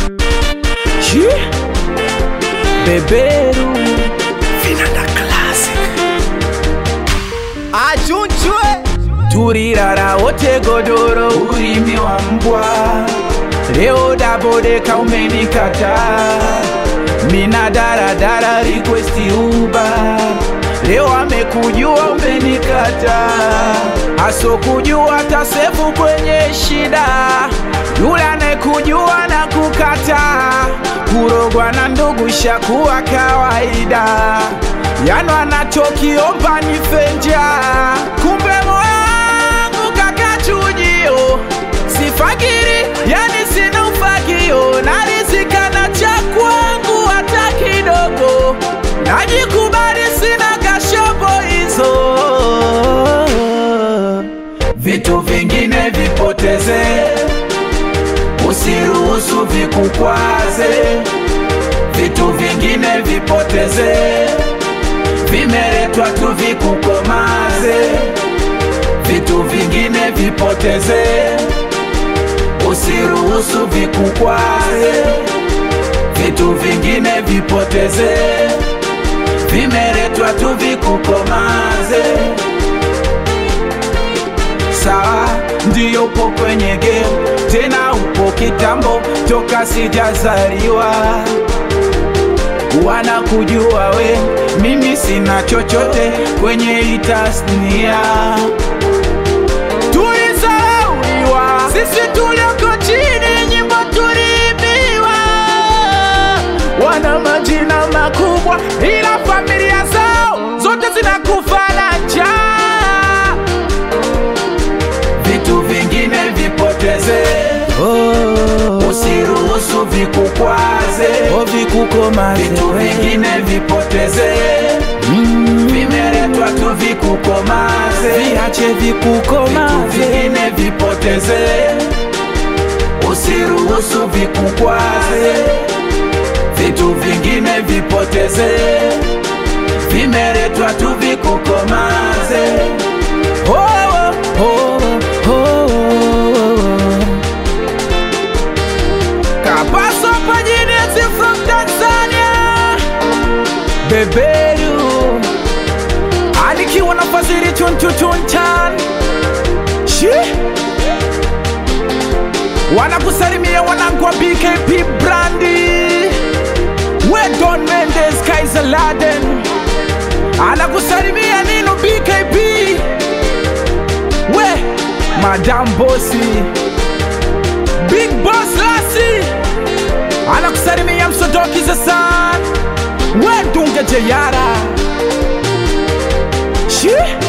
Chi Beberu Vinanda Classic achunchwe Turirara wote godoro ulimi wa mbwa Leo dabodeka umenikata Mina daradara request uba Leo amekujua umenikata Aso kujua tasefu kwenye shida Yule anayekujua na kukata Kurogwa na ndugu shakuwa kawaida Yano anachokiomba ni fenja Kumbe moyo wangu kaka chujio Sifakiri yani sina ufagio Narizika na cha kwangu hata kidogo Najikubali sina kashobo hizo Vitu vingine vipoteze Usiruhusu vikukwaze Vitu vingine vipoteze Vimeletwa tu vikukomaze Vitu vingine vipoteze Usiruhusu vikukwaze Vitu vingine vipoteze Vimeletwa tu vikukomaze Sawa, ndiyo upo kwenye game Tena upo kitambo toka sijazaliwa wanakujua we, mimi sina chochote kwenye hii tasnia. Tulizauliwa sisi tulioko chini, nyimbo tuliibiwa, wana majina makubwa, ila familia zao zote zinakufa na njaa. Vitu vingine vipoteze, usiruhusu vikukwaze ovikukomaze vitu vingine vipoteze vimeletwa tu vikukomaze viache vitu vikukomaze vingine vipoteze usiruhusu vikukwaze vitu vingine vipoteze vimeletwa tu vikukomaze oh, oh, oh, oh. Kapaso Pajinesi from Tanzania Beberu Alikiwa na fazili chunchuchunchan Shi Wanakusalimia wanangu wa BKP Brandi We Don Mendes Kaiser Laden Anakusalimia Nino BKP We Madam Bossy Big Boss Lassie anakusalimia msodoki zasan wedunge jeyara shi